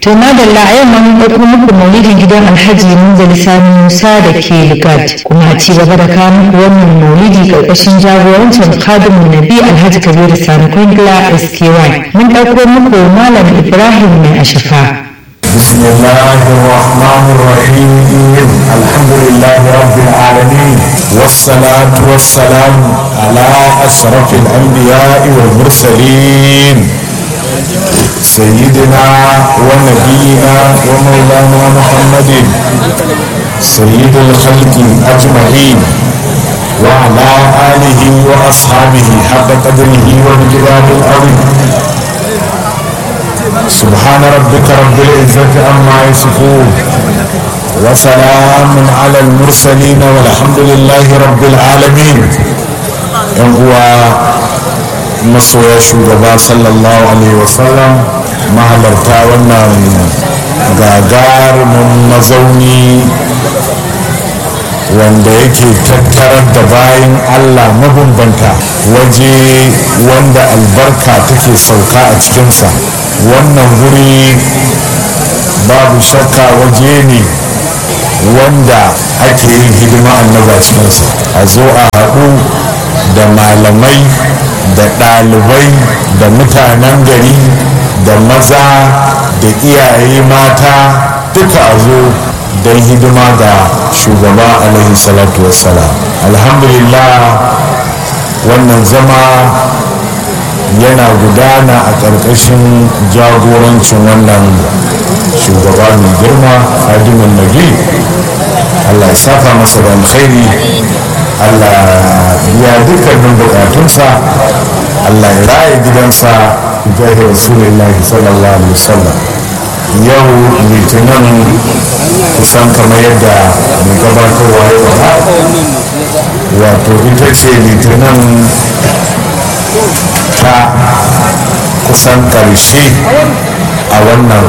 To madalla a yau mun ɗauko muku maulidin gidan Alhaji Munzali Sani Musa da ke Ligat kuma a ci gaba da kawo muku wannan maulidi ƙarƙashin jagorancin Khadimun Nabi Alhaji Kabiru Sani Kwangila SKY. Mun ɗauko muku Malam Ibrahim mai ashafa. بسم الله الرحمن الرحيم الحمد لله رب العالمين والصلاة والسلام على أشرف الأنبياء والمرسلين سيدنا ونبينا ومولانا محمد سيد الخلق أجمعين وعلى آله وأصحابه حق قدره ومقدار العظيم سبحان ربك رب العزة عما يصفون وسلام على المرسلين والحمد لله رب العالمين هو masoya shugaba sallallahu alaihi wasallam mahalarta wannan gagarumin mazauni wanda yake tattarar da bayan allah mabambanta waje wanda albarka take sauka a cikinsa wannan guri babu shakka waje ne wanda ake yin hidima annaba cikinsa a zo a haɗu da malamai da ɗalibai da mutanen gari da maza da iyaye mata duka a zo don hidima ga shugaba alaihi salatu wassalam alhamdulillah wannan zama yana gudana a ƙarƙashin jagorancin wannan shugaba mai girma hadimin nabi allah ya saka masa da alkhairi allah ya dukkanin bukatunsa allah ya raya gidansa jahi rasulullahi sallallahu alaihi wasallam yau litinin kusan kamar yadda mai gabatarwa ya faɗa wato ita ce litinin ta kusan ƙarshe a wannan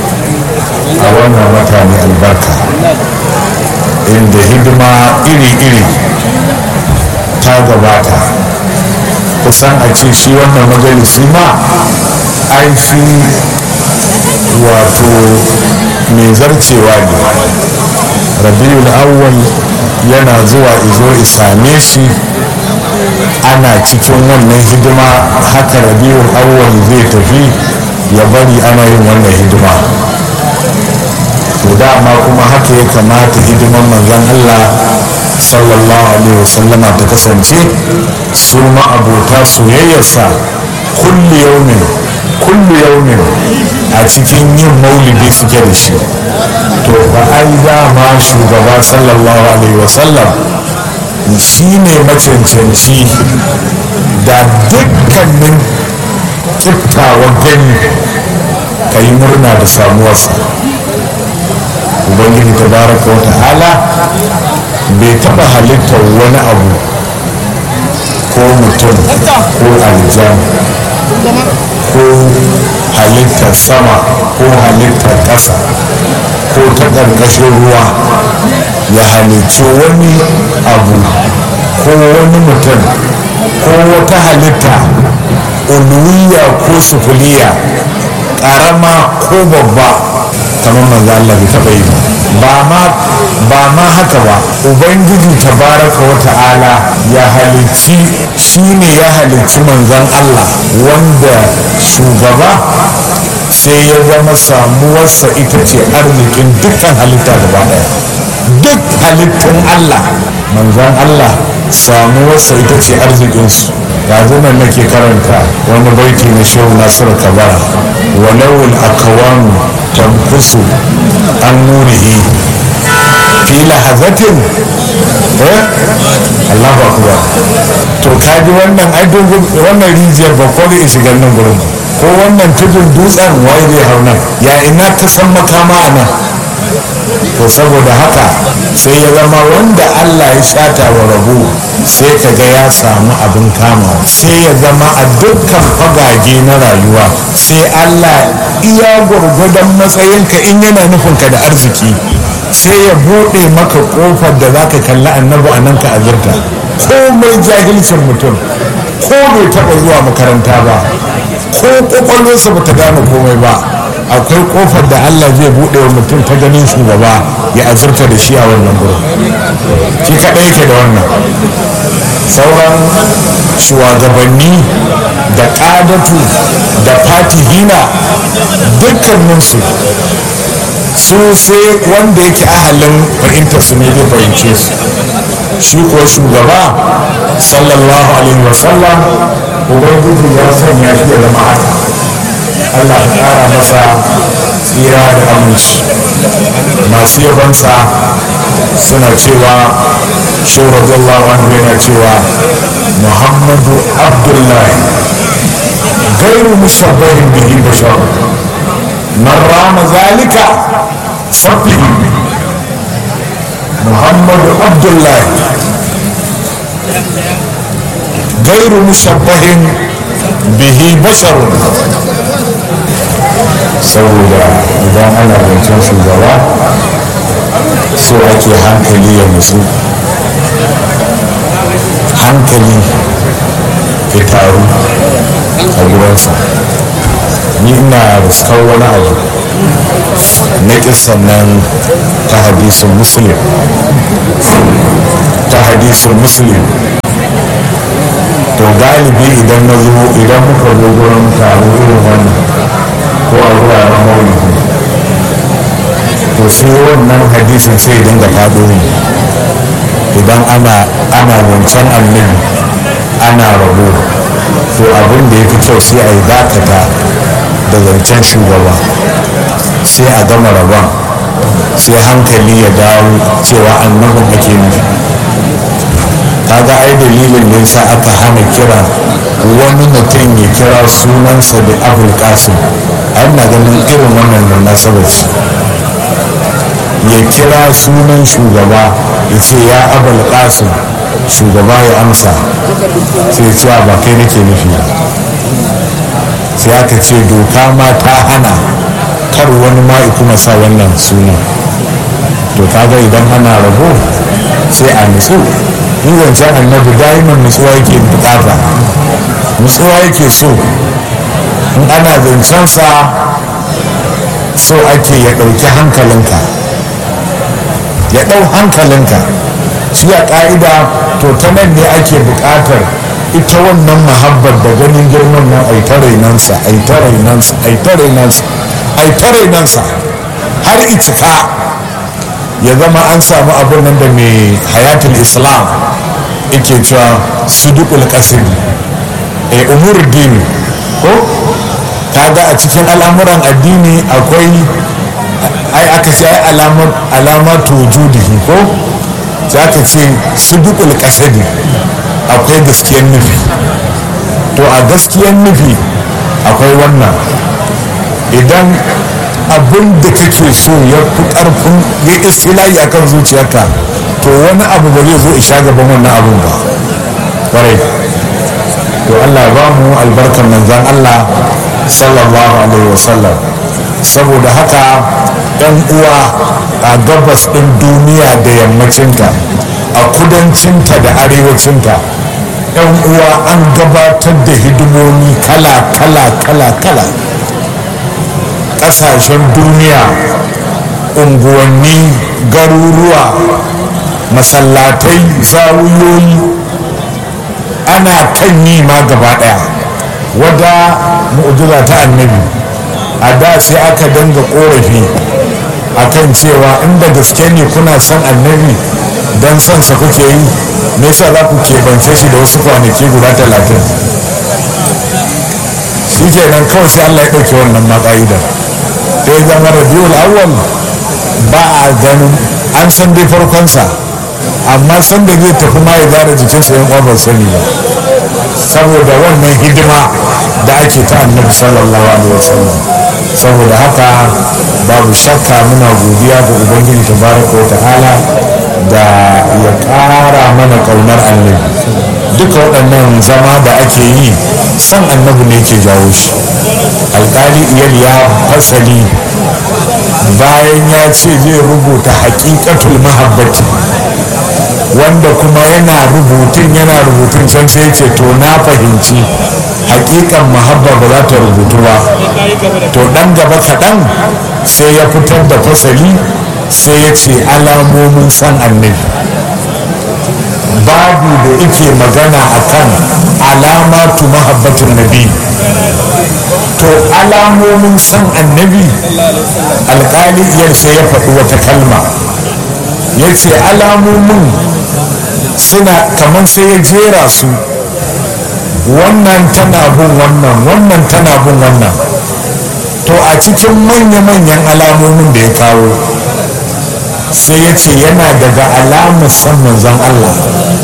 a wannan wata mai albarka inda hidima iri-iri ta gabata kusan a ce shi wannan majalisi ma an shi wato mai zarcewa ne rabiul awwal yana zuwa izo isame shi ana cikin wannan hidima haka rabiul awwal zai tafi ya bari ana yin wannan hidima to dama kuma haka ya kamata hidiman manzon Allah sallallahu alaihi wasallama ta kasance su ma'abota soyayyarsa kulli yaumin kulli yaumin a cikin yin maulidi suke da shi to ba ai dama shugaba sallallahu alaihi wasallam shi ne macancanci da dukkanin kiftawan gani ka yi murna da samuwarsa ubangiji ta baraka wa ta'ala bai taba halittar wani abu ko mutum ko aljan ko halittar sama ko halittar ƙasa ko ta ƙarƙashin ruwa ya halicci wani abu ko wani mutum ko wata halitta uluwiya ko sufuliya ƙarama ko babba kamar manzo Allah bai taɓa yi ba ma ba ma haka ba ubangiji tabaraka wa ta'ala ya halicci shine ya halicci manzon Allah wanda shugaba sai ya zama samuwarsa ita ce arzikin dukkan halitta gaba daya duk halittun Allah manzon Allah samuwarsa ita ce arzikinsu yanzu nan nake karanta wani baiti na shehu nasiru kabara walawul akawanu tankusu an nurihi fi lahazatin eh Allahu akbar to kaji wannan ai wannan rijiyar ba ko zai shiga nan gurin ko wannan tudun dutsen wai zai hau nan ya ina ka san makama a nan to saboda haka sai ya zama wanda Allah ya shata wa rabu sai ka ga ya samu abin kama sai ya zama a dukkan fagage na rayuwa sai Allah iya gwargwadon matsayinka in yana nufinka da arziki sai ya buɗe maka ƙofar da za ka kalli annabi a nan ka azurta komai jahilcin mutum ko bai taɓa zuwa makaranta ba ko ƙwaƙwalwarsa ba ta gane komai ba akwai kofar da allah zai buɗe wa mutum ta ganin shugaba ya azurta da shi a wannan gurin shi kaɗai yake da wannan sauran shugabanni da ƙadatu da fatihina dukkaninsu su sai wanda yake ahalin fahimtar su ne zai fahimce su shi ko shugaba sallallahu alaihi wasallam ubangiji ya sanya shi da zama haka allah ya kara masa tsira da aminci masu yabansa suna cewa shi radiyallahu anhu yana cewa muhammadu abdullahi gairu mushabbahin bihi bashar man rama zalika sabbihi محمد عبد الله غير مشبه به بشر saboda idan ana zancen shugaba so ake hankali ya musu hankali ya taru a gurinsa ni ina riskar wani abu na kisan nan ta hadisin muslim ta hadisin muslim to galibi idan na zo idan muka zo gurin taro irin wannan ko a wuraren maulidi to sai wannan hadisin sai dinga faɗo ne idan ana ana wancan annabi ana rabo to abin da ya fi kyau sai a yi dakata da zancen shugaba sai a gama rabon sai hankali ya dawo cewa annabin ake nufi kaga ai dalilin da yasa aka hana kira wani mutum ya kira sunansa da abul kasim ai na ganin irin wannan da nasabar ce ya kira sunan shugaba ya ce ya abul kasim shugaba ya amsa sai ya ce ba kai nake nufi sai aka ce doka ma ta hana kar wani ma kuma sa wannan suna to kaga idan ana rabo sai a nutsu in zancen annabi daiman nutsuwa yake bukata nutsuwa yake so in ana zancensa so ake ya ɗauki hankalinka ya ɗau hankalinka shi a ƙa'ida to ta nan ne ake buƙatar ita wannan mahabbar da ganin girman nan ai ta rainansa ai ta rainansa ai ta rainansa ai ta rainansa har itika ya zama an samu abin nan da mai hayatul islam yake cewa sudukul qasid e umur dini ko kaga a cikin al'amuran addini akwai ai aka ce ai alamatu wujudihi ko za ka ce sudukul qasid akwai gaskiyar nufi to a gaskiyar nufi akwai wannan idan abin da kake so ya fi karfin ya istilahi a kan zuciyarka to wani abu ba zai zo isha gaban wannan abun ba kwarai to allah ba mu albarkar manzan allah sallallahu alaihi wasallam saboda haka yan uwa a gabas ɗin duniya da yammacinta a kudancinta da arewacinta yan uwa an gabatar da hidimomi kala kala kala kala kasashen duniya unguwanni garuruwa masallatai zawuyoyi ana kan yi ma gaba daya wadda mu'jiza ta annabi a da sai aka danga korafi akan cewa inda gaske ne kuna son annabi don son sa kuke yi me yasa za ku keɓance shi da wasu kwanaki guda talatin shi kenan kawai sai allah ya ɗauke wannan maƙa'idar da ya zama rabiul awwal ba a ganin an san dai farkonsa amma san da zai tafi ma ya zara jikinsa yan uwa sani ba saboda wannan hidima da ake ta annabi sallallahu alaihi wasallam saboda haka babu shakka muna godiya ga ubangiji tabaraka wa ta'ala da ya ƙara mana ƙaunar annabi duka waɗannan zama da ake yi san annabi ne ke jawo shi alƙali iyal ya fasali bayan ya ce zai rubuta haƙiƙatul mahabbati wanda kuma yana rubutun yana rubutun can sai ce to na fahimci hakikan mahabba ba za ta rubutu ba to dan gaba kaɗan sai ya fitar da fasali sai ya ce alamomin san annabi babu da ike magana akan alamatu mahabbatin nabi to alamomin san annabi alkali iyar sai ya faɗi wata kalma ya ce alamomin suna kamar sai ya jera su wannan tana bin wannan wannan tana bin wannan to a cikin manya-manyan alamomin da ya kawo sai ya ce yana daga alamar san manzon Allah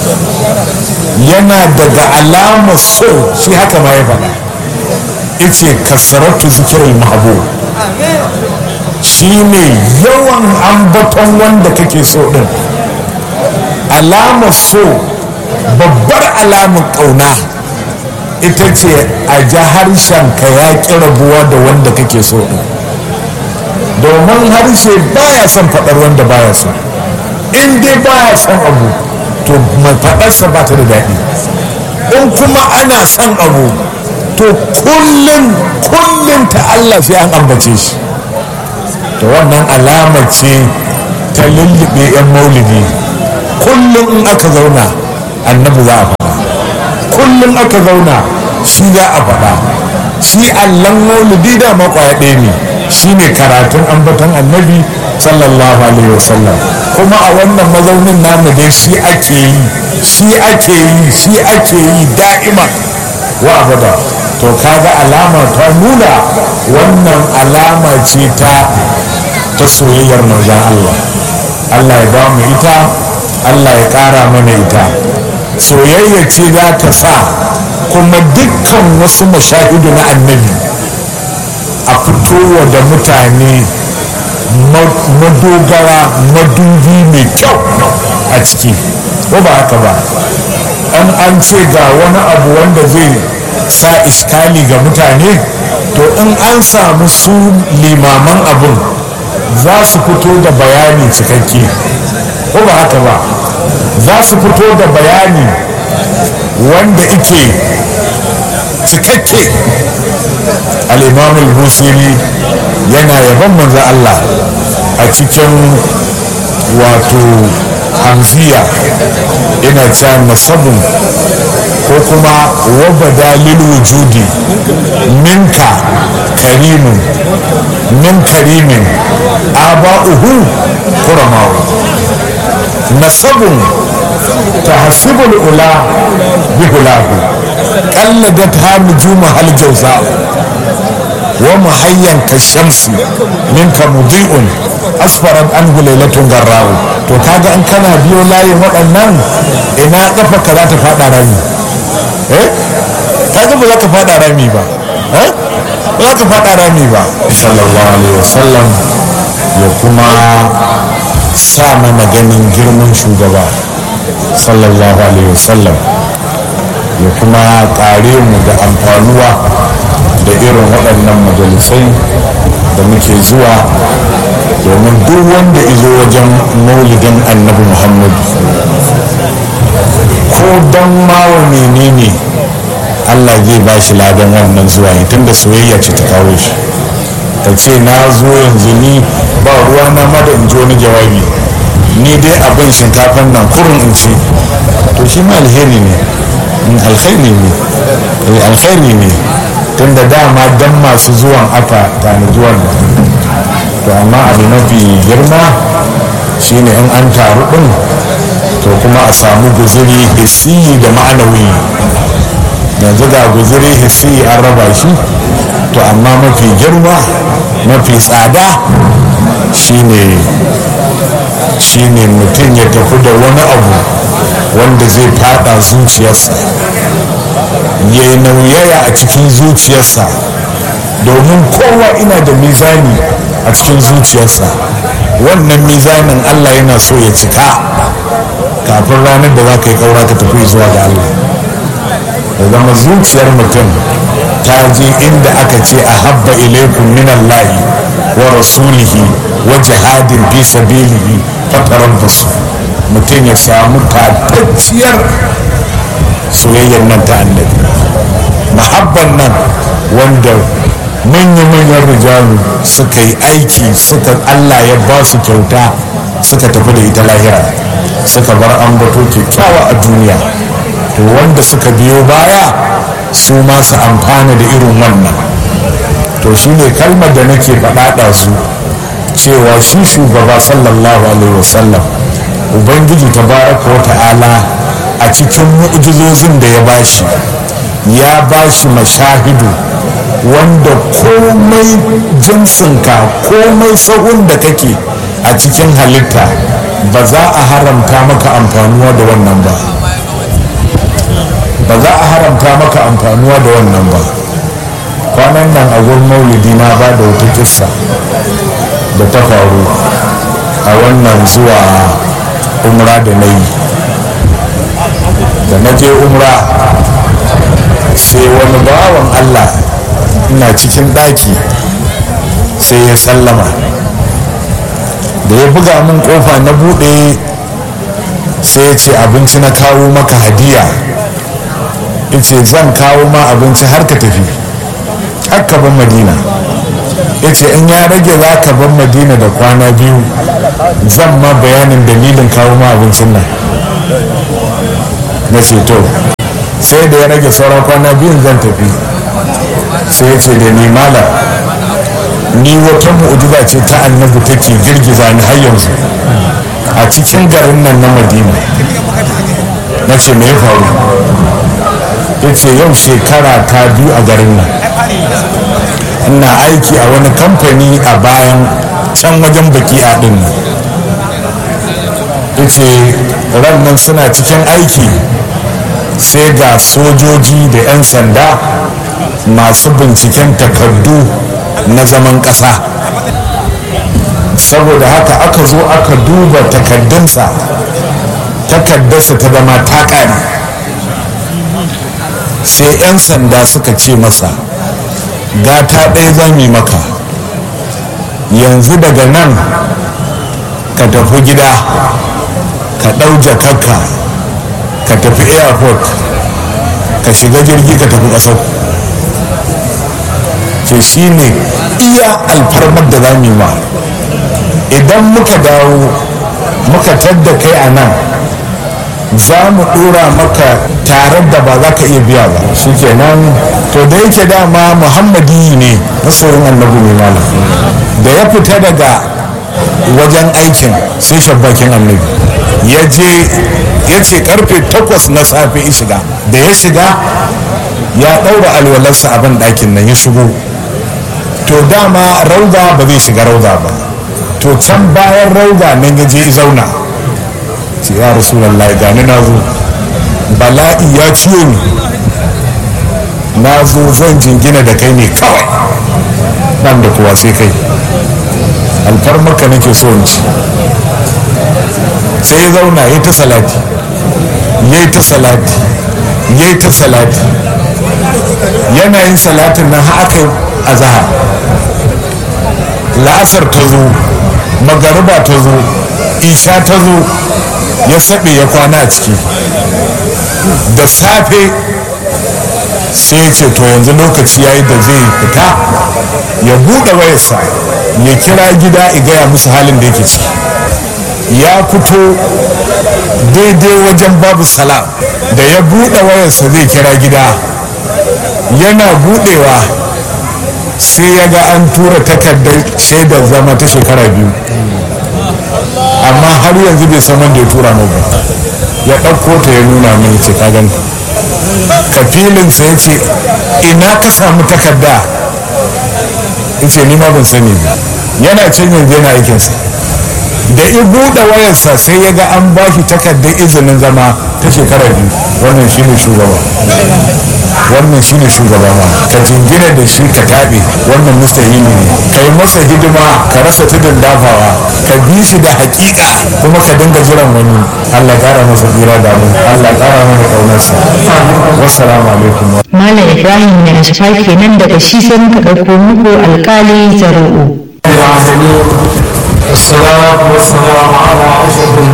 yana daga alamar so shi haka ma ya faɗa ice kasaratu zikirar mahabu shi ne yawan ambaton wanda kake so din alamar so babbar alamar ƙauna ita ce a ji harshenka ya ƙi rabuwa da wanda kake so din domin harshe baya son faɗar wanda baya son in dai baya son abu to mai faɗarsa ba ta da daɗi in kuma ana son abu to kullum kullum ta Allah sai an ambace shi to wannan alama ce ta lullube 'yan maulidi kullum in aka zauna annabi za a faɗa kullum aka zauna shi za a faɗa shi allon maulidi da makwaya ɗaya ne shi ne karatun ambaton annabi sallallahu alaihi wasallam kuma a wannan mazaunin namu dai shi ake yi shi ake yi shi ake yi da'ima wa abada to kaga alama ta nuna wannan alama ce ta ta soyayyar manzon Allah Allah ya ba mu ita Allah ya ƙara mana ita soyayya ce za ta sa kuma dukkan wasu mashahidu na annabi a fitowa da mutane madogara madubi mai kyau a ciki ko ba haka ba an an ce ga wani abu wanda zai sa iskali ga mutane to in an samu su limaman abun za su fito da bayani cikakke ko ba haka ba za su fito da bayani wanda ike cikakke al-imam al-busiri yana yaban manzo Allah a cikin wato hamziya ina cewa nasabun ko kuma wabada lil wujudi minka karimun min karimin aba'uhu kuramawu nasabun tahsibul ula bihulahu qalladat ha nujuma hal jawza wa muhayyan kashamsi minka mudi'un asfarat anhu lailatun garrawu to kaga in kana biyo layin waɗannan ina kafa ka za ta faɗa rami eh kaga ba za ka faɗa rami ba eh ba za ka faɗa rami ba sallallahu alaihi wasallam ya kuma sa mana ganin girman shugaba sallallahu alaihi wasallam ya kuma ƙare mu da amfanuwa da irin waɗannan majalisai da muke zuwa domin duk wanda izo wajen maulidin annabi muhammad ko don mawa menene allah zai ba shi ladan wannan zuwa tun da soyayya ce ta kawo shi ka ce na zo yanzu ni ba ruwa na ma da in ji wani jawabi ni dai abin shinkafan nan kurin in ci to shi ma alheri ne alkhairi ne alkhairi ne tun da dama dan masu zuwan aka tanaji wannan to amma abu mafi girma shine in an taru din to kuma a samu guzuri hissi da ma'anawi yanzu ga guzuri hissi an raba shi to amma mafi girma mafi tsada shine shine mutum ya tafi da wani abu wanda zai fada zuciyarsa ya yi nauyaya a cikin zuciyarsa domin kowa ina da mizani a cikin zuciyarsa wannan mizanin allah yana so ya cika kafin ranar da za ka yi kaura ka tafi zuwa ga allah da zama zuciyar mutum ta je inda aka ce a habba ilaikun min allahi wa rasulihi wa jihadin fi sabilihi fataran basu mutum ya samu tatacciyar soyayyar nan ta annabi mahabban nan wanda manya-manyan rijalu suka yi aiki suka allah ya ba su kyauta suka tafi da ita lahira suka bar ambato kyakkyawa a duniya to wanda suka biyo baya su ma su amfana da irin wannan to shi ne kalmar da nake faɗaɗa su cewa shi shugaba sallallahu alaihi wasallam ubangiji tabaraka wa ta'ala a cikin mu'jizozin da ya bashi ya bashi mashahidu wanda komai jinsinka komai sahun da kake a cikin halitta ba za a haramta maka amfanuwa da wannan ba ba za a haramta maka amfanuwa da wannan ba kwanan nan a gurin maulidi na ba da wata kissa da ta faru a wannan zuwa umra da na yi da na je umra sai wani bawan allah ina cikin ɗaki sai ya sallama da ya buga min kofa na buɗe sai ya ce abinci na kawo maka hadiya ya ce zan kawo ma abinci har ka tafi har ka ban madina ya ce in ya rage za ka ban madina da kwana biyu zan ma bayanin dalilin kawo ma abincin nan na ce to sai da ya rage sauran kwana biyun zan tafi sai ya ce da ni mala ni wata mu'ujiza ce ta annabi take girgiza ni har yanzu a cikin garin nan na madina na ce me ya faru ya ce yau shekara ta biyu a garin nan ina aiki a wani kamfani a bayan can wajen baki a ɗin nan ya ce ran nan suna cikin aiki sai ga sojoji da 'yan sanda masu binciken takardu na zaman ƙasa saboda haka aka zo aka duba takardunsa takardarsa ta zama ta ƙare sai 'yan sanda suka ce masa gata ɗaya za mu yi maka yanzu daga nan ka tafi gida ka ɗau jakarka ka tafi airport ka shiga jirgi ka tafi ƙasar ce shi ne iya alfarmar da za mu yi ma idan muka dawo muka tadda kai a nan za mu dora maka tare da ba za ka iya biya ba shi kenan to da yake dama muhammadi ne masoyin annabi mai malam da ya fita daga wajen aikin sai shabbakin annabi ya je ya ce karfe takwas na safe ya shiga da ya shiga ya ɗaura alwalarsa abin ɗakin nan ya shigo to dama rauda ba zai shiga rauda ba to can bayan rauda nan ya je zauna ce ya rasulallah gani na zo bala'i ya ciyo ni na zo zan jingina da kai ne kawai ban da kuwa sai kai alfarmaka nake so in ci sai ya zauna ya ta salati ya ta salati ya ta salati yana yin salatin nan haka a zahar la'asar ta zo magariba ta zo isha ta zo ya saɓe ya kwana a ciki da safe sai ya ce to yanzu lokaci ya yi da zai fita ya buɗe wayarsa ya kira gida ya gaya musu halin da yake ciki ya fito daidai wajen babu salam da ya buɗe wayarsa zai kira gida yana buɗewa sai ya ga an tura takardar shaidar zama ta shekara biyu amma har yanzu bai san wanda ya tura mu ba ya ɗauko ta ya nuna min ce ka ganta kafilinsa ya ce ina ka samu takarda ya ce ma ban sani ba yana can yanzu yana aikinsa da i buɗe wayarsa sai ya ga an ba shi takardar izinin zama ta shekara biyu wannan shine shugaba wannan shine shugaba ma ka jingina da shi ka taɓe wannan mustahili ne ka yi masa hidima ka rasa tudun dafawa ka bi shi da hakika kuma ka dinga jiran wani allah ƙara masa tsira da mu allah ƙara mana ƙaunarsa wassalamu alaikum Malam Ibrahim ne a shafa kenan daga shi sai muka ɗauko muku alƙali zaru'u. العالمين والصلاة والسلام على أشرف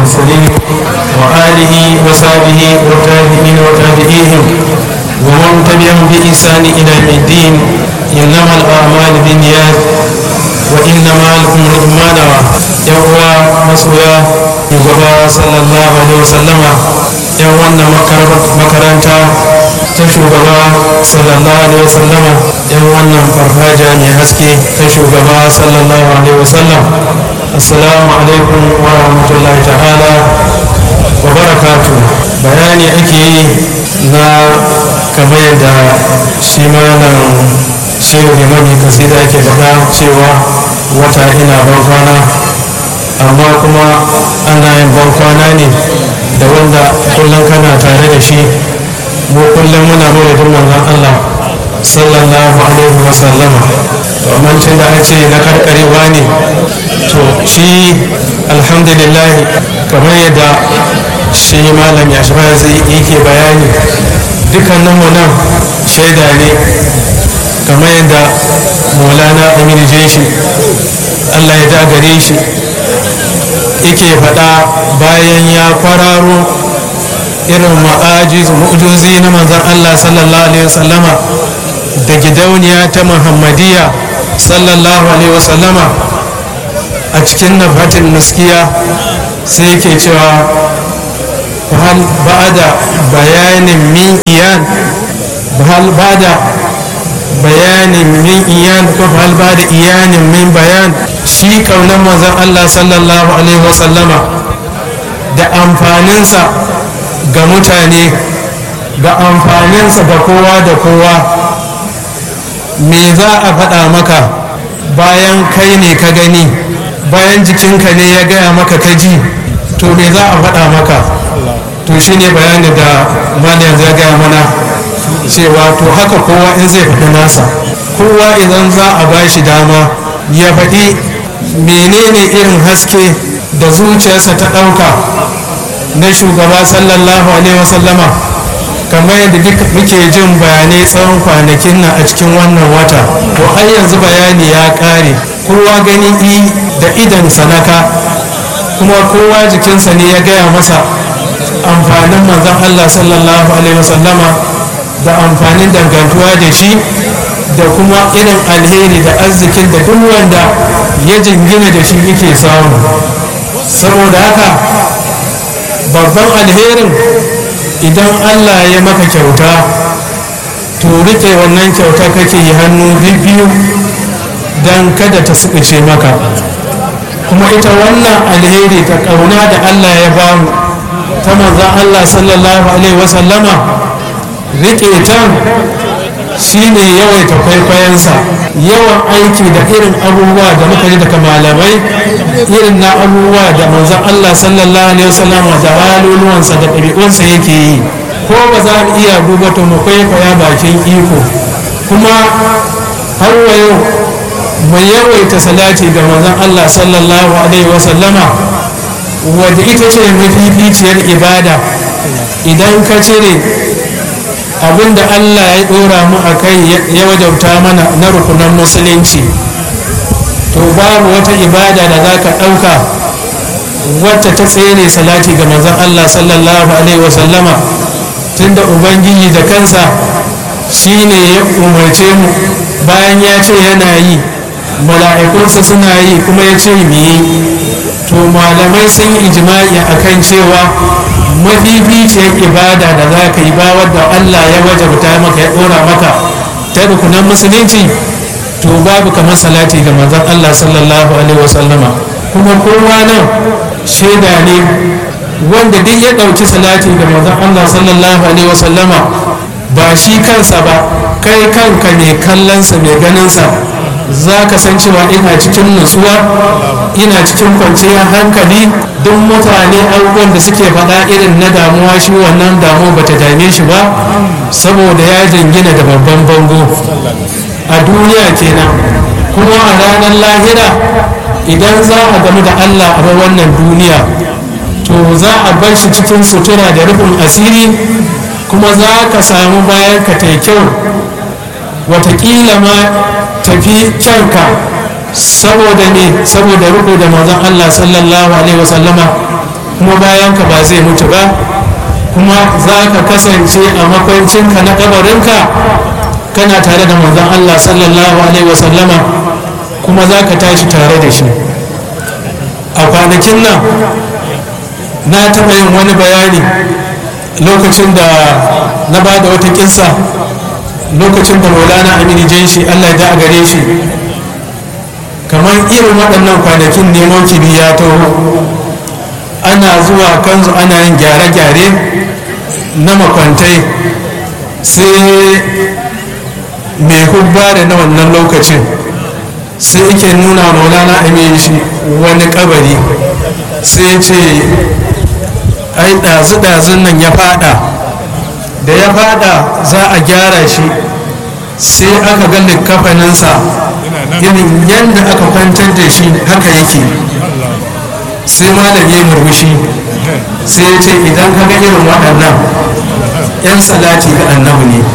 المرسلين وآله وصحبه والتابعين وتابعيهم ومن تبعهم بإحسان إلى يوم الدين إنما الأعمال بالنيات وإنما لكم ما نوى يوم مسؤولا shugaba sallallahu alaihi wasallama yan wannan makaranta ta shugaba sallallahu alaihi wasallama yan wannan farfaja mai haske ta shugaba sallallahu alaihi wasallam assalamu alaikum wa rahmatullahi ta'ala wa barakatu bayani ake yi na kamar yadda shi malam shehu limami kasida ake faɗa cewa wata ina ban kwana amma kuma ana yin ban kwana ne da wanda kullum kana tare da shi mu kullum muna mawadin manzon Allah sallallahu alaihi wa sallama domin tun da ce na karkarewa ne to shi alhamdulillah kamar yadda shi malam ya shi zai yake bayani dukkanin mu nan shaida ne kamar yadda maulana aminu jeshi Allah ya da gare shi yake faɗa bayan ya kwararo irin ma'ajiz mu'ujozi na manzan Allah sallallahu alaihi wasallama da gidauniya ta muhammadiyya sallallahu alaihi wasallama a cikin nafatin muskiya sai yake cewa hal ba'da bayanin min iyan hal ba'da bayanin min iyan ko hal ba'da iyanin min bayan shi kaunar manzon Allah sallallahu alaihi wasallama da amfaninsa ga mutane ga amfaninsa ga kowa da kowa me za a faɗa maka bayan kai ne ka gani bayan jikinka ne ya gaya maka ka ji to me za a faɗa maka to shi ne bayani da malam ya gaya mana cewa to haka kowa in zai faɗi nasa kowa idan za a ba shi dama ya faɗi menene irin haske da zuciyarsa ta ɗauka na shugaba sallallahu alaihi wasallama kamar yadda duk muke jin bayanai tsawon kwanakin nan a cikin wannan wata to har yanzu bayani ya ƙare kowa gani i da idan sanaka kuma kowa jikinsa ne ya gaya masa amfanin manzon allah sallallahu alaihi wasallama da amfanin dangantuwa da shi da kuma irin alheri da arzikin da duk wanda ya jingina da shi yake samu saboda haka babban alherin idan allah ya maka kyauta to rike wannan kyauta kake yi hannu biyu don kada ta suɓuce maka kuma ita wannan alheri ta ƙauna da allah ya bamu ta manzan allah sallallahu alaihi wasallama rike ta shine yawaita kwaikwayonsa yawan aiki da irin abubuwa da muka ji daga malamai irin na abubuwa da manzon Allah sallallahu alaihi wasallam da haluluwansa da ɗabi'unsa yake yi ko ba za mu iya duba to mu kwaikwaya bakin iko kuma har wa yau mu yawaita salati ga manzon Allah sallallahu alaihi wasallama wadda ita ce mafificiyar ibada idan ka cire abinda Allah ya dora mu a kai ya wajauta mana na rukunan musulunci to babu wata ibada da za ka ɗauka wacce ta tsere salati ga manzon Allah sallallahu alaihi wasallama tunda ubangiji da kansa shine ya umarce mu bayan ya ce yana yi mala'ikunsa suna yi kuma ya ce mu yi to malamai sun yi ijma'i akan cewa mafificiyar ibada da za ka yi ba wadda Allah ya wajabta maka ya ɗora maka ta rukunan musulunci to babu kamar salati ga manzon Allah sallallahu alaihi wasallama kuma kowa nan shaida ne wanda duk ya ɗauki salati ga manzon Allah sallallahu alaihi wasallama ba shi kansa ba kai kanka mai kallonsa mai ganinsa za ka san cewa ina cikin nutsuwa ina cikin kwanciyar hankali duk mutane abubuwan da suke faɗa irin na damuwa shi wannan damuwa bata dame shi ba saboda ya jingina da babban bango a duniya kenan kuma a ranar lahira idan za a gamu da allah a wannan duniya to za a bar shi cikin sutura da rufin asiri kuma za ka samu bayan ka ta kyau watakila ma tafi kyanka saboda ne saboda riko da manzon Allah sallallahu alaihi wasallama kuma bayan ka ba zai mutu ba kuma za ka kasance a makwancinka na kabarinka kana tare da manzon Allah sallallahu alaihi wasallama kuma za ka tashi tare da shi a kwanakin nan na taɓa yin wani bayani lokacin da na ba da wata kinsa lokacin da maulana aminu janshi allah ya a gare shi kamar irin waɗannan kwanakin neman kibi ya taho ana zuwa kanzu ana yin gyare-gyare na makwantai sai mai hubba da na wannan lokacin sai yake nuna maulana aminu shi wani kabari sai ce ai ɗazu-ɗazun nan ya fada da ya fada za a gyara shi sai aka ga kafaninsa irin yadda aka kwantar da shi haka yake sai malam ya murmushi sai ya ce idan ka ga irin waɗannan 'yan salati ga annabi ne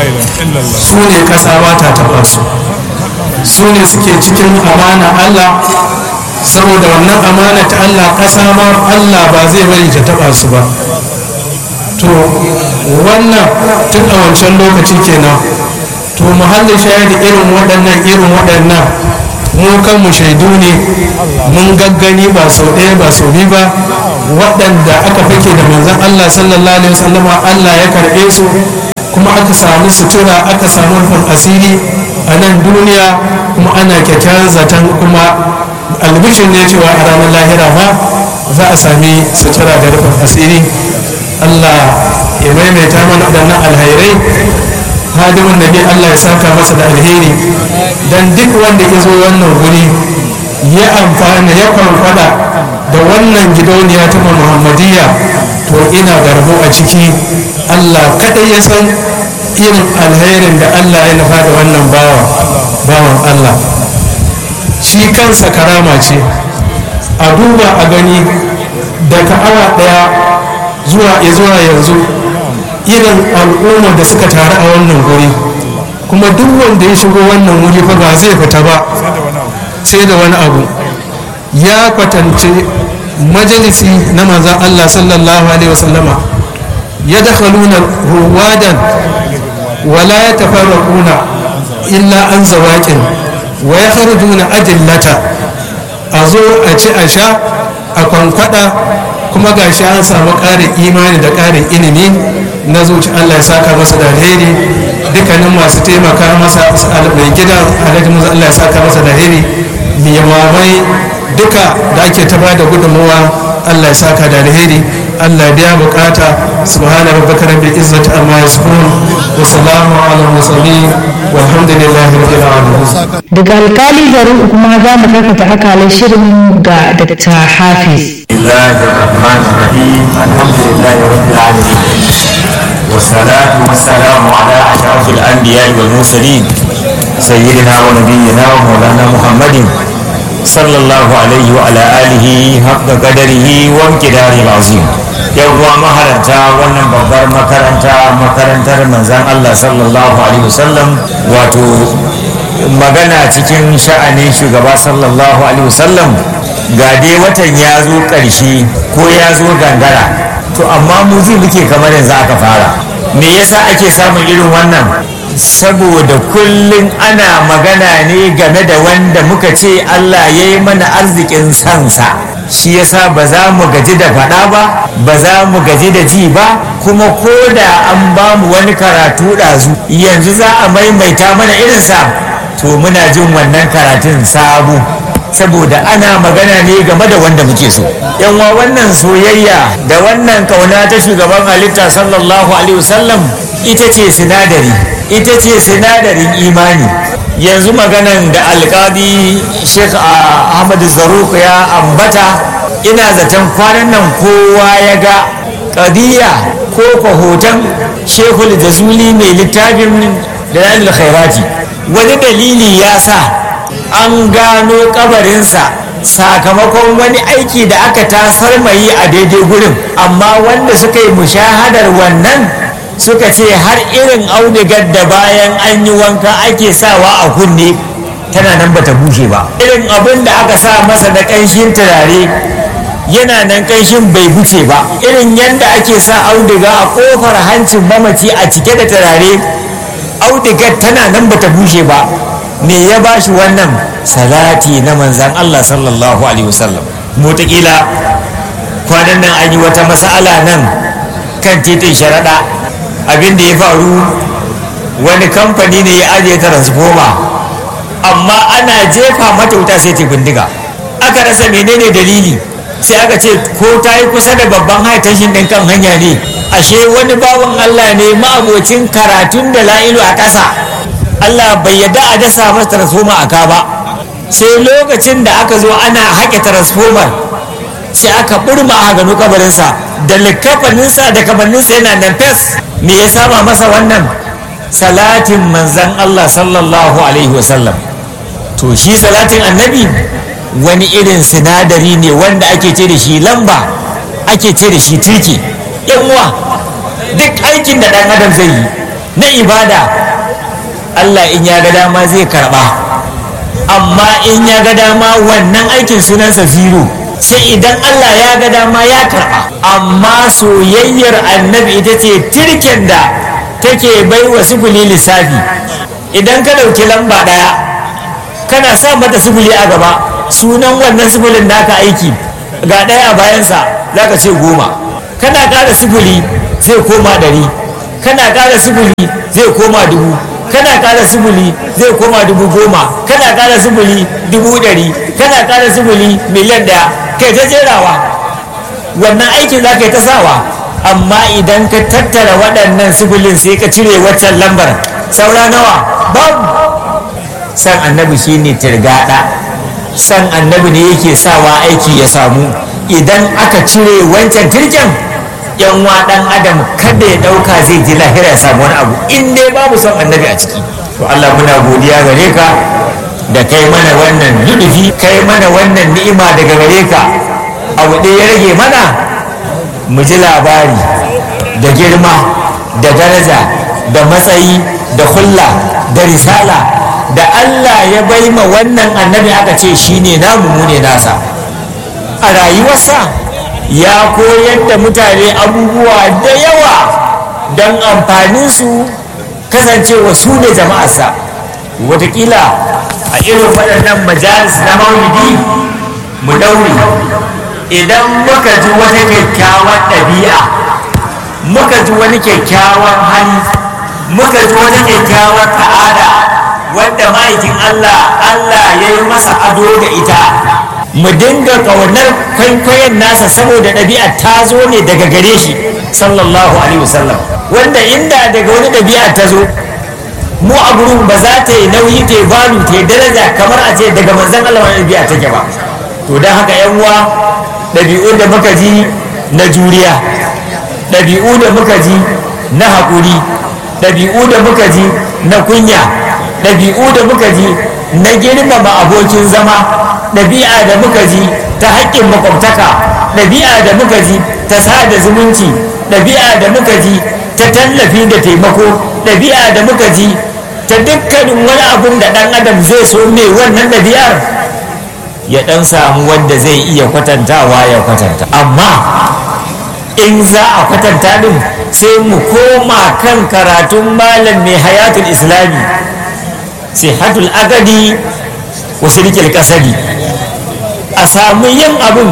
su ne ƙasa ba ta taɓa su su ne suke cikin amana allah saboda wannan amana ta Allah ƙasa ma Allah ba zai bari ta taba su ba to wannan tun a wancan lokaci kenan to muhallin shahidi irin waɗannan irin waɗannan mu kanmu shaidu ne mun gaggani ba sau ɗaya ba sau biyu ba waɗanda aka fake da manzon Allah sallallahu alaihi wasallama Allah ya karɓe su kuma aka samu sutura aka samu rufin asiri a nan duniya kuma ana kyakkyawan zaton kuma albishin ne cewa a ranar lahira ma za a sami sutura da rufin asiri allah ya maimaita mana waɗannan alhairai hadimin nabi allah ya saka masa da alheri don duk wanda ya zo wannan guri ya amfana ya kwankwada da wannan gidauniya ta muhammadiyya to ina da rabo a ciki allah kaɗai ya san irin alherin da allah ya nufa da wannan bawan allah shi kansa karama ce a duba a gani daga awa daya zuwa zuwa yanzu irin al'umma da suka taru a wannan guri kuma duk wanda ya shigo wannan wuri fa ba zai fita ba sai da wani abu ya kwatance majalisi na manzan Allah sallallahu alaihi wasallama ya dakhaluna ruwadan wala ya tafarraquna illa an zawaƙin wa ya harjuna ajillata a zo a ci a sha a kwankwada kuma ga shi an samu ƙarin imani da ƙarin ilimi na zuci allah ya saka masa da alheri dukkanin masu taimaka masa mai gida alhaji musa allah ya saka masa da alheri limamai duka da ake ta ba da gudunmuwa allah ya saka da alheri allah biya bukata subhana rabbika rabbil izzati amma yasifun wa salamu ala mursalin walhamdulillahi rabbil alamin daga alkali garin kuma za mu karkata akalin shirin ga Dr. Hafiz. الله الرحمن الرحيم الحمد لله رب العالمين والصلاة والسلام على أشرف الأنبياء والمرسلين سيدنا ونبينا ومولانا محمد صلى الله عليه وعلى آله حق قدره وامتداره العظيم يوم maharanta wannan babbar makaranta makarantar manzan Allah sallallahu alaihi wasallam wato magana cikin sha'anin shugaba sallallahu alaihi wasallam ga dai watan ya zo ƙarshe ko ya zo gangara to amma mu ji muke kamar yanzu aka fara me yasa ake samun irin wannan saboda kullum ana magana ne game da wanda muka ce Allah ya yi mana arzikin sansa shi yasa ba za mu gaji da faɗa ba ba za mu gaji da ji ba kuma ko da an ba mu wani karatu ɗazu yanzu za a maimaita mana irinsa to muna jin wannan karatun sabu saboda ana magana ne game da wanda muke so yanwa wannan soyayya da wannan kauna ta shugaban halitta sallallahu alaihi wasallam ita ce sinadari ita ce sinadarin imani yanzu maganan da alkadi sheikh ahmad zaruk ya ambata ina zaton kwanan nan kowa ya ga kadiya ko hoton shekul jazuli mai littafin da khairati wani dalili ya sa an gano kabarinsa sakamakon wani aiki da aka tasar mai a daidai gurin amma wanda suka yi mushahadar wannan suka ce har irin audigar da bayan an yi wanka ake sawa a kunne tana nan bata bushe ba irin abin da aka sa masa da ƙanshin turare yana nan kanshin bai huce ba irin yadda ake sa auduga a kofar hancin mamaci a cike da turare audugar tana nan bata bushe ba me ya bashi wannan salati na manzan Allah sallallahu alaihi wasallam motakila kwanan nan an yi wata mas'ala nan kan titin sharaɗa abin da ya faru wani kamfani ne ya ajiye transformer amma ana jefa mata wuta sai ta bindiga aka rasa menene dalili sai aka ce ko ta yi kusa da babban haitashin ɗin kan hanya ne ashe wani bawan Allah ne ma'abocin karatun da la'ilu a ƙasa Allah bai yadda a dasa masa transformer a ka ba sai lokacin da aka zo ana haƙe transformer sai aka burma a gano kabarinsa da likafaninsa da kamanninsa yana nan fes me ya sama masa wannan salatin manzan Allah sallallahu alaihi wasallam to shi salatin annabi wani irin sinadari ne wanda ake ce da shi lamba ake ce da shi turki uwa duk aikin da ɗan adam zai yi na ibada Allah in ya ga dama zai karɓa amma in ya ga dama wannan aikin sunansa zero sai idan Allah ya ga dama ya karɓa amma soyayyar annabi ita ce tirken da take bai wa sufuli lissafi idan ka ɗauki lamba ɗaya kana sa mata sufuli a gaba sunan wannan sufulin naka aiki ga ɗaya a bayansa za ka ce goma kana ƙara sufuli zai koma ɗari kana ƙara sufuli zai koma dubu kana ƙara sufuli zai koma dubu goma kana ƙara sufuli dubu ɗari kana ƙara sufuli miliyan ɗaya kai ta jerawa wannan aikin za ka yi ta sawa amma idan ka tattara waɗannan sifilin sai ka cire waccan lambar saura nawa babu san annabi shine tirgada san annabi ne yake sawa aiki ya samu idan aka cire wancan tirken yan ɗan adam kada ya ɗauka zai ji lahira ya samu wani abu in dai babu son annabi a ciki to Allah muna godiya gare ka da kai mana wannan nudufi kai mana wannan ni'ima daga gare ka abu ɗaya ya rage mana mu ji labari da girma da daraja da matsayi da hulla da risala da Allah ya bai ma wannan annabi aka ce shine namu mu ne nasa a rayuwarsa ya koyar da mutane abubuwa da yawa don amfaninsu kasancewa su da jama'arsa watakila a irin waɗannan majalis na maulidi mu daure idan muka ji wata kyakkyawar ɗabi'a muka ji wani kyakkyawan hali muka ji wani kyakkyawar ta'ada wanda ma'aikin Allah Allah ya yi masa ado da ita mu dinga ƙaunar kwaikwayon nasa saboda ɗabi'a ta zo ne daga gare shi sallallahu alaihi wasallam wanda inda daga wani ɗabi'a ta zo mu a gurin ba za ta yi nauyi ta yi balu ta yi daraja kamar a ce daga manzan Allah wani ɗabi'a take ba to don haka yan uwa ɗabi'un da muka ji na juriya ɗabi'u da muka ji na haƙuri ɗabi'u da muka ji na kunya ɗabi'u da muka ji na girmama abokin zama ɗabi'a da muka ji ta haƙƙin makwabtaka ɗabi'a da muka ji ta sada zumunci ɗabi'a da muka ji ta tallafi da taimako ɗabi'a da muka ji ta dukkanin wani abun da ɗan adam zai so mai wannan ɗabi'ar ya ɗan samu wanda zai iya kwatantawa ya kwatanta amma in za a kwatanta ɗin sai mu koma kan karatun malam mai hayatul islami sihatul agadi wa shirkil kasadi a samu yin abin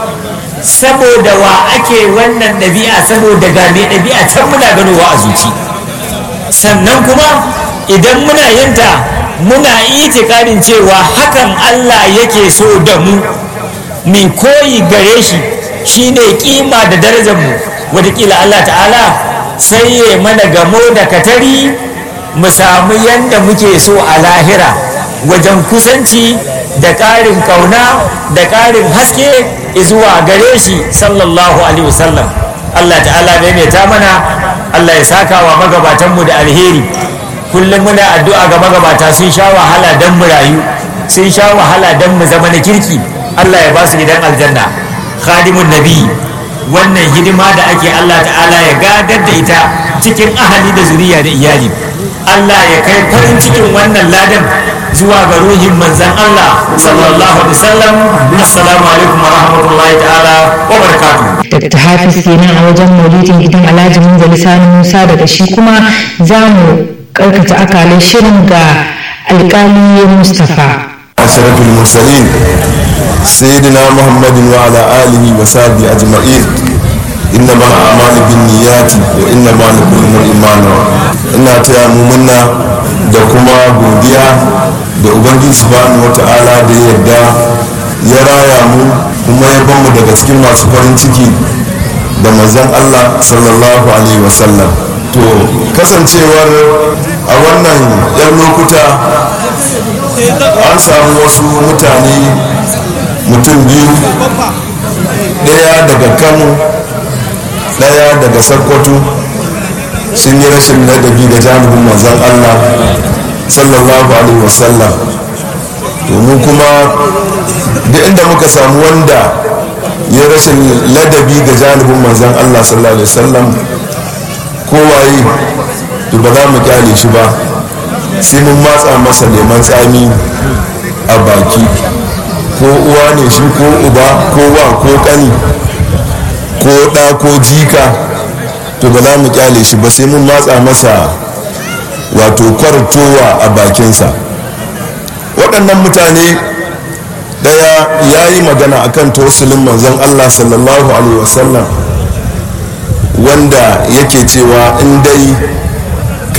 saboda wa ake wannan ɗabi'a saboda ga mai ɗabi'a can muna ganowa a zuci sannan kuma idan muna yinta muna itikadin cewa hakan Allah yake so da mu mai koyi gare shi shine kima da darajar mu watakila Allah ta'ala sai ya mana gamo da katari mu samu yadda muke so a lahira wajen kusanci da ƙarin kauna da ƙarin haske zuwa gare shi sallallahu alaihi wasallam Allah ta'ala maimaita mana Allah ya saka wa magabatanmu da alheri kullum muna addu'a ga magabata sun sha wahala don mu rayu sun sha wahala don mu zama na kirki Allah ya ba su gidan aljanna khadimun nabi wannan hidima da ake Allah ta'ala ya gadar da ita cikin ahali da zuriya da iyali Allah ya kai farin cikin wannan ladan zuwa ga ruhin manzan Allah sallallahu alaihi wasallam assalamu alaikum wa rahmatullahi ta'ala wa barakatuh Dr. Hafiz kenan a wajen maulidin gidan Alhaji Munzali Sani Musa daga shi kuma za mu karkata akalin shirin ga alkali Mustapha. أشرف المرسلين سيدنا محمد وعلى آله وصحبه أجمعين إنما الأعمال بالنيات وإنما لكل امرئ ما نوى ina taya mu munna da kuma godiya da ubangiji subhanahu wata'ala da ya yarda ya raya mu kuma ya bamu daga cikin masu farin ciki da manzon Allah sallallahu alaihi wasallam to kasancewar a wannan 'yan lokuta an samu wasu mutane mutum biyu ɗaya daga kano ɗaya daga sokoto sun yi rashin ladabi da jami'in manzon allah sallallahu alaihi wasallam domin kuma duk inda muka samu wanda ya rashin ladabi ga janibin manzon allah sallallahu alaihi wasallam kowaye to ba za mu kyale shi ba sai mun matsa masa leman tsami a baki ko uwa ne shi ko uba ko wa ko kani ko ɗa ko jika to ba za mu kyale shi ba sai mun matsa masa wato kwartowa a bakinsa waɗannan mutane ɗaya ya yi magana akan tausulin manzon allah sallallahu alaihi wasallam wanda yake cewa in dai